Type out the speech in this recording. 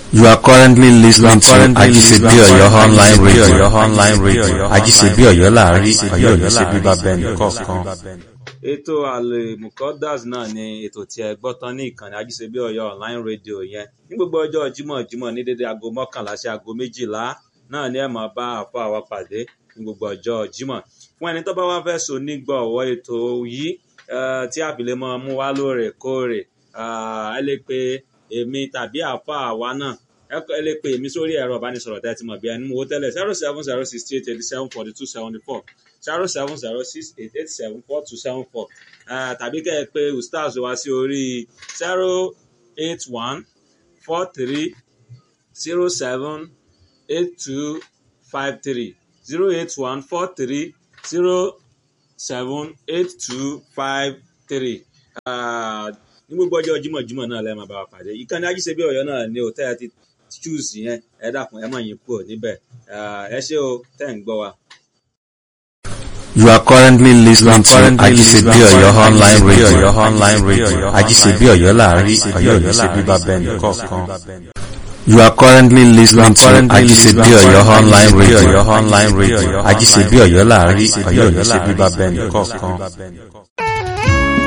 You are currently listening to Ajisebi Oyo online radio. online radio. Ajisebi Oyo láàrin Ọ̀yọ́ ní ṣe bíbá bẹ́ẹ̀ni kọ̀ọ̀kan. ètò àlèmùkọ́dàs náà ni ètò tí ẹ gbọ́ tán ní ìkànnì ajísebí ọ̀yọ́ online radio yẹn ní gbogbo ọjọ́ jímọ̀ jímọ̀ ní dédé aago mọ́kànlá sí aago méjìlá náà ni ẹ máa bá àfọ àwa pàdé ní gbogbo ọjọ́ jímọ̀ fún ẹni tó bá wá fẹ́ so nígbọ̀wọ́ ètò yìí eh, tí àbílẹ̀ máa mú wá lóòrèkóòrè ah, ẹ lè pe èmi tàbí àfọ àwa náà ẹ kọ- ẹ lè pe èmi sórí ẹ̀rọ ìbánisọ̀rọ̀ tẹ́ ẹ ti mọ̀ bí ẹni mú owó tẹ́lẹ̀ zero seven zero sixty eight eighty seven forty two seventy four zero seven zero six eight eight seven four two seven four tàbí kẹ́ ẹ pé ustaz wá sí orí zero eight one four three zero seven eight two five three zero eight one four three zero seven eight two five three ní gbogbo ọjọ́ jímọ̀jímọ̀ náà lẹ́ẹ̀ máa bá wa pàdé ìkànnì ajíṣebí ọ̀yọ́ náà ni ò tẹ́ ẹ ti choose yẹn ẹ dákun ẹ má yín kúrò níbẹ̀ Ah, ẹ ṣé o tẹ́ ń gbọ́ wa. You are currently listening to Ajisebi Oyo online radio. online radio. Ajisebi Oyo láàrin Ọ̀yọ́ ní ṣe bíbá bẹ́ẹ̀ni kọ̀ọ̀kan. You are currently listening to Ajisebi Oyo online radio. online radio. Ajisebi Oyo láàrin Ọ̀yọ́ ní ṣe bíbá bẹ́ẹ̀ni kọ̀ọ̀kan.